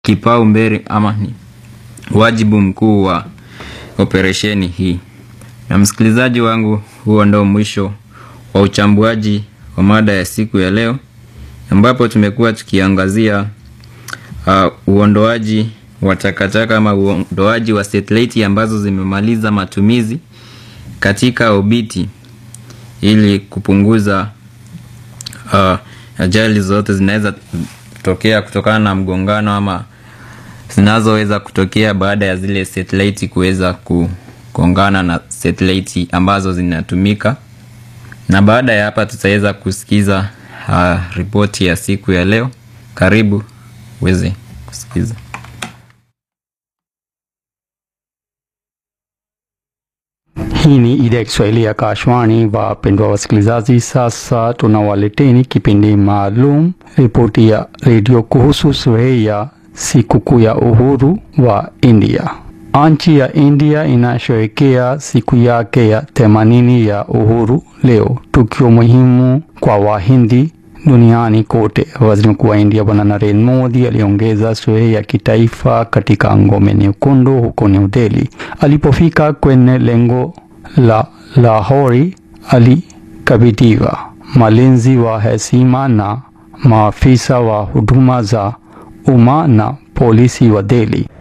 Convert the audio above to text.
kipaumbele ama ni wajibu mkuu wa operesheni hii. Na msikilizaji wangu, huo ndo mwisho wa uchambuaji wa mada ya siku ya leo, ambapo tumekuwa tukiangazia uh, uondoaji wa takataka ama uondoaji wa satellite ambazo zimemaliza matumizi katika obiti ili kupunguza uh, ajali zote zinaweza tokea kutokana na mgongano ama zinazoweza kutokea baada ya zile satellite kuweza kugongana na satellite ambazo zinatumika. Na baada ya hapa tutaweza kusikiza uh, ripoti ya siku ya leo. Karibu uweze kusikiza. Hii ni idhaa ya Kiswahili ya Kashwani. Wapendwa wasikilizaji, sasa tunawaleteni kipindi maalum, ripoti ya redio kuhusu sherehe ya sikukuu ya uhuru wa India. Nchi ya India inasherehekea siku yake ya themanini ya uhuru leo, tukio muhimu kwa Wahindi duniani kote. Waziri Mkuu wa India Bwana Narendra Modi aliongeza sherehe ya kitaifa katika ngome nyekundu huko New Delhi. Alipofika kwenye lengo la Lahori, alikabidhiwa malinzi wa heshima na maafisa wa huduma za umma na polisi wa Delhi.